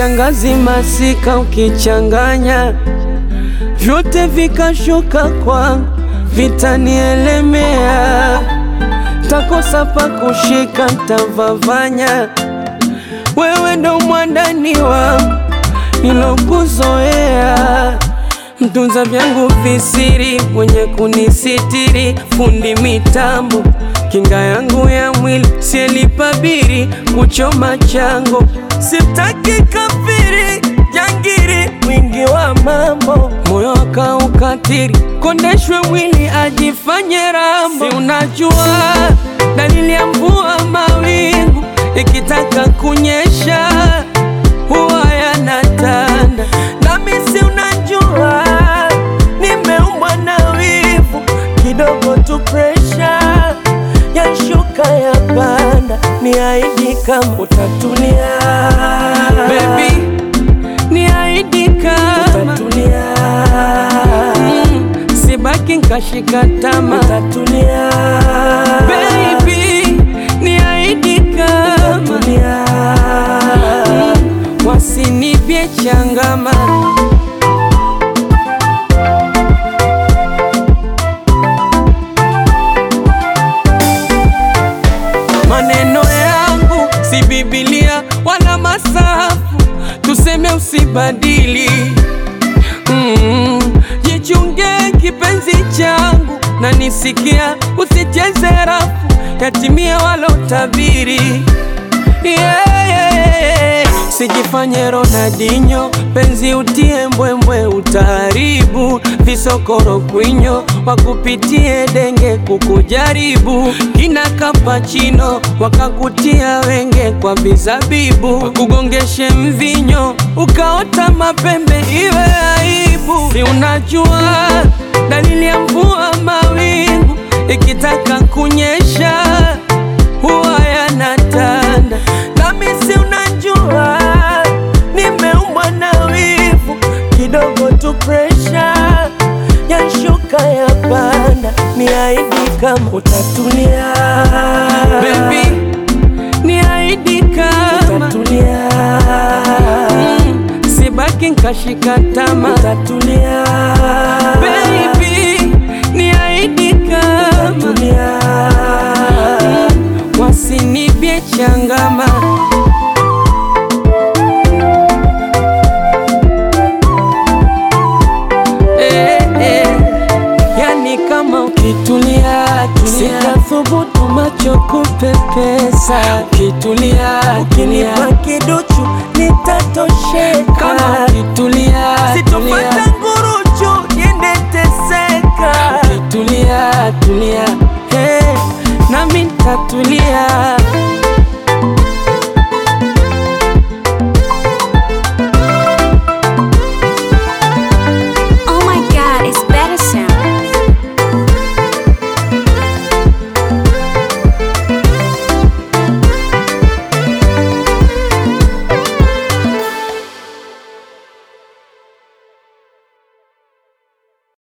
kiangazi, masika ukichanganya vyote vikashuka kwangu, vitanielemea, takosa pa kushika, ntavavanya. Wewe ndo mwandani wangu nilokuzoea, mtunza vyangu visiri, mwenye kunisitiri, fundi mitambo, kinga yangu ya mwili, sielipabiri kuchoma chango, sitaki kafiri jangiri, mwingi wa mambo, moyo akaukatiri, kondeshwe mwili ajifanye rambo. Si unajua dalili ya mvua, mawingu ikitaka kunyesha huwa yanatanda, nami si unajua nimeumbwa na wivu, kidogo tu presha yashuka ya panda, ni aidi kama utatulia baby, ni aidi kama utatulia mm, sibaki nkashika tama utatulia baby, ni aidi kama utatulia mm, wasinipye changama Maneno yangu si Biblia wala masafu, tuseme usibadili. Mm, jichunge kipenzi changu, na nisikia usicheze rafu, yatimia walotabiri. Yeah, yeah, yeah. Sijifanye Ronaldinho, penzi utie mbwembwe, utaharibu visokoro kwinyo, wakupitie denge kukujaribu, kina kapachino wakakutia wenge kwa vizabibu, wakugongeshe mvinyo ukaota mapembe, iwe aibu. Si unajua dalili ya mvua, mawingu ikitaka kunyesha huwa yanatanda, nami si unajua nimeumbwa na wivu, kidogo tu presha yashuka ya panda, ni aidi kama utatulia baby, ni aidi kama utatulia mm, sibaki nkashika tama utatulia baby, ni aidi kama utatulia mm, wasinipye changama eh, eh. Yani kama ukitulia sitathubutu macho kupepesa, ukitulia ukinipa kiduchu nitatosheka, kama ukitulia